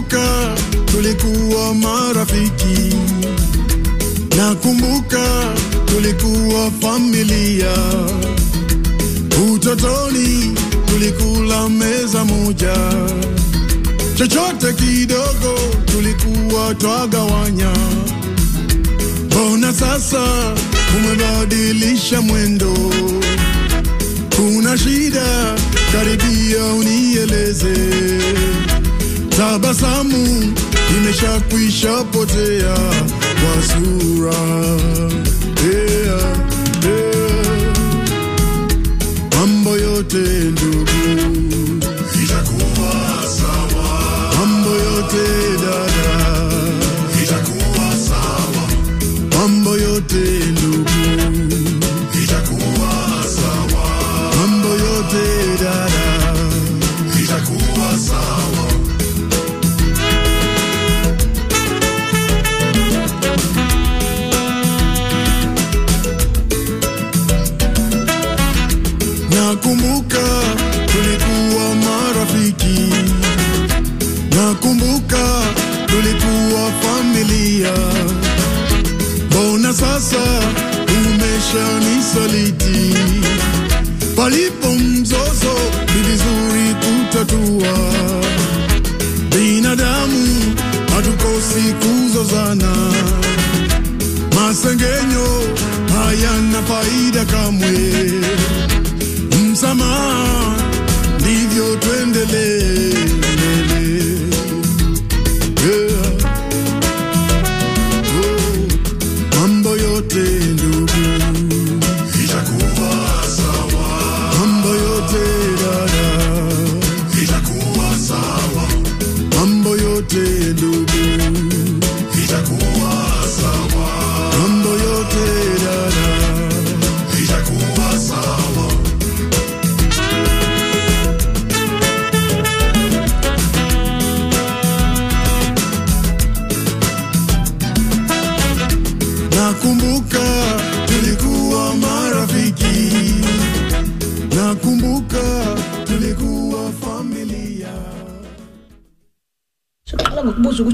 Nakumbuka tulikuwa marafiki, nakumbuka tulikuwa familia. Utotoni tulikula meza moja, chochote kidogo tulikuwa twagawanya. Mbona sasa umebadilisha mwendo? Kuna shida? Karibia unieleze. Tabasamu imeshakwisha potea kwa sura. Yeah, yeah. Mambo yote ndugu itakuwa sawa. Mambo yote dada itakuwa sawa. Mambo yote ndugu itakuwa sawa. Mambo yote dada itakuwa sawa. Nakumbuka tulikuwa marafiki, nakumbuka tulikuwa familia. Mbona sasa umeshanisaliti? Palipo mzozo ni vizuri kutatua. Binadamu hatukosi kuzozana, masengenyo hayana faida kamwe msamaha, ndivyo tuendelee mbele. Yeah. Oh, mambo yote ndugu itakuwa sawa, mambo yote dada itakuwa sawa, mambo yote ndugu itakuwa sawa, mambo yote dada itakuwa sawa. Nakumbuka tulikuwa marafiki, nakumbuka tulikuwa familia. Seqala ngokubuza ukuthi